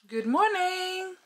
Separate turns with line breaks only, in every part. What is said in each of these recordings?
Good morning.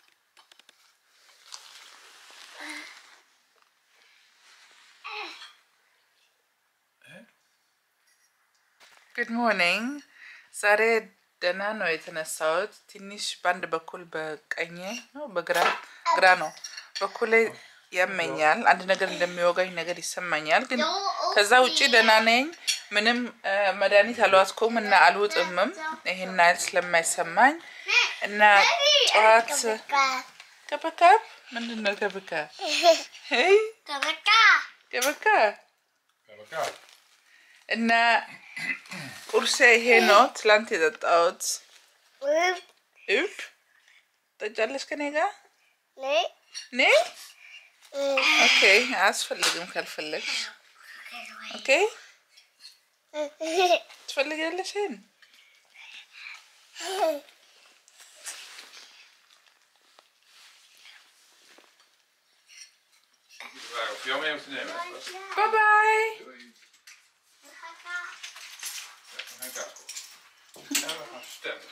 ጉድ ሞርኒንግ። ዛሬ ደህና ነው የተነሳሁት። ትንሽ በአንድ በኩል በቀኝ ነው በግራ ግራ ነው በኩል ያመኛል። አንድ ነገር እንደሚወጋኝ ነገር ይሰማኛል። ግን ከዛ ውጭ ደህና ነኝ። ምንም እ፣ መድኃኒት አልዋጥኩም እና አልውጥምም ይሄን ያህል ስለማይሰማኝ እና ጠዋት ከበካብ ምንድን ነው ከበካ ሄይ ከበካ እና ቁርሴ ይሄ ነው። ትላንት የጠጣሁት እብ ጠጫለሽ ከኔ ጋር ኔ ኦኬ፣ አያስፈልግም ካልፈለግሽ። ኦኬ ትፈልጊያለሽ? ይሄን
Hoef je al mee te nemen.
ባይ ባይ።
We gaan kaas koken. En we gaan stemmen.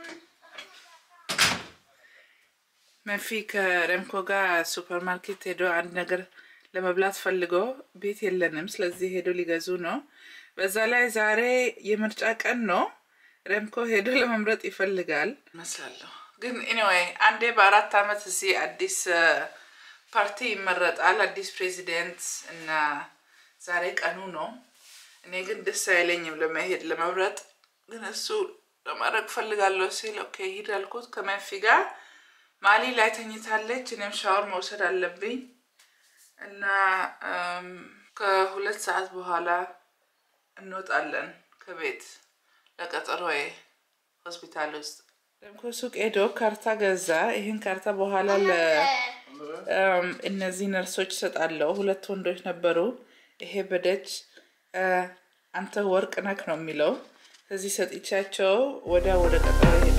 መንፊ ከረምኮ ጋር ሱፐር ማርኬት ሄዶ አንድ ነገር ለመብላት ፈልጎ ቤት የለንም፣ ስለዚህ ሄዶ ሊገዙ ነው። በዛ ላይ ዛሬ የምርጫ ቀን ነው። ረምኮ ሄዶ ለመምረጥ ይፈልጋል መስላለሁ። ግን ኤኒዌይ አንዴ በአራት ዓመት እዚህ አዲስ እ፣ ፓርቲ ይመረጣል፣ አዲስ ፕሬዚደንት እና ዛሬ ቀኑ ነው። እኔ ግን ደስ አይለኝም ለመሄድ ለመምረጥ፣ ግን እሱ ለማድረግ ፈልጋለሁ ሲል ኦኬ ሂድ አልኩት ከመንፊ ጋር ማሊ ላይ ተኝታለች። እኔም ሻወር መውሰድ አለብኝ እና እም፣ ከሁለት ሰዓት በኋላ እንወጣለን ከቤት ለቀጠሮዬ ሆስፒታል ውስጥ። ደምኮ ሱቅ ሄዶ ካርታ ገዛ። ይህን ካርታ በኋላ ለ እም፣ እነዚህ ነርሶች እሰጣለሁ። ሁለት ወንዶች ነበሩ። ይሄ በደጅ እ፣ አንተ ወርቅ ነክ ነው የሚለው። ከዚህ ሰጥቻቸው ወዲያ ወደ ቀጠሮ ሄደ።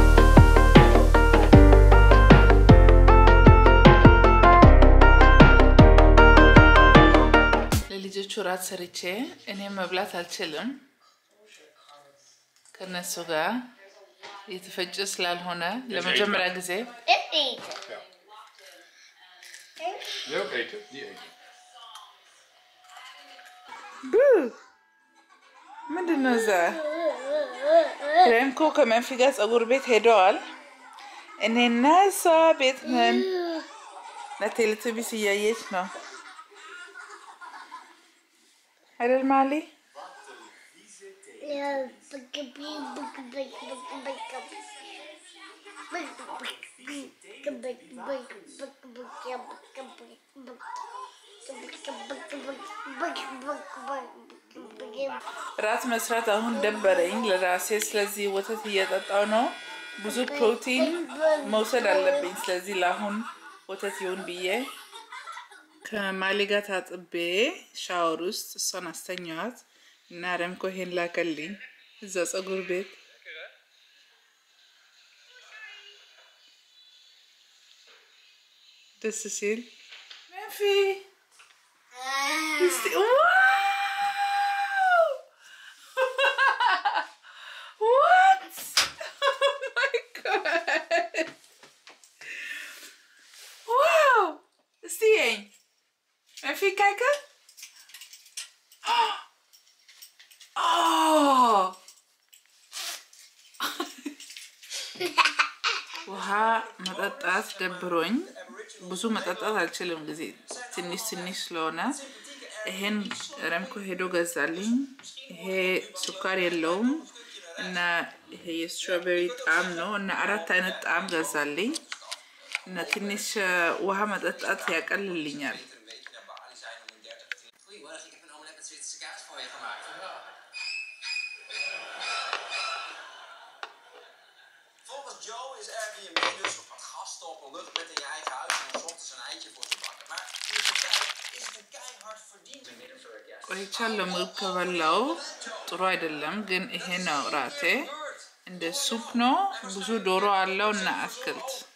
ለልጆቹ ራት ሰርቼ እኔ መብላት አልችልም ከነሱ ጋር የተፈጨ ስላልሆነ ለመጀመሪያ ጊዜ
Wil je ook eten? Die eten.
ቡ ምንድን ነው እዛ? ረምኮ ከመንፊ ጋር ፀጉር ቤት ሄደዋል። እኔና እሷ ቤት ነን። ለቴሌቱቢስ እያየች ነው አይደል ማሊ? ራት መስራት አሁን ደበረኝ ለራሴ። ስለዚህ ወተት እየጠጣው ነው። ብዙ ፕሮቲን መውሰድ አለብኝ። ስለዚህ ለአሁን ወተት ይሁን ብዬ ከማሊ ጋር ታጥቤ ሻወር ውስጥ እሷን አስተኛዋት እና ረምኮ ይሄን ላከልኝ እዛ ፀጉር ቤት ደስ ሲል መንፊ እስቲ ዋው! What? Oh my god! Wow! እስቲ ይኸኝ መንፊ ካይከ ውሃ መጠጣት ደብሮኝ ብዙ መጠጣት አልችልም፣ ጊዜ ትንሽ ትንሽ ስለሆነ ይሄን ረምኮ ሄዶ ገዛልኝ። ይሄ ስኳር የለውም እና ይሄ የስትሮቤሪ ጣዕም ነው እና አራት አይነት ጣዕም ገዛልኝ እና ትንሽ እ፣ ውሃ መጠጣት ያቀልልኛል።
Goedemorgen, ik heb een omelet met Zwitserse kaas voor je gemaakt.
Volgens Joe is Airbnb dus op wat gasten op een lucht met in je eigen huis en dan 's ochtends een eitje voor te bakken. Maar in de praktijk is het een keihard verdiend.
ቆይቻለሁ። ምግብ ከበላው ጥሩ አይደለም፣ ግን ይሄ ነው ራቴ። እንደ ሱፕ ነው። ብዙ ዶሮ አለው እና አትክልት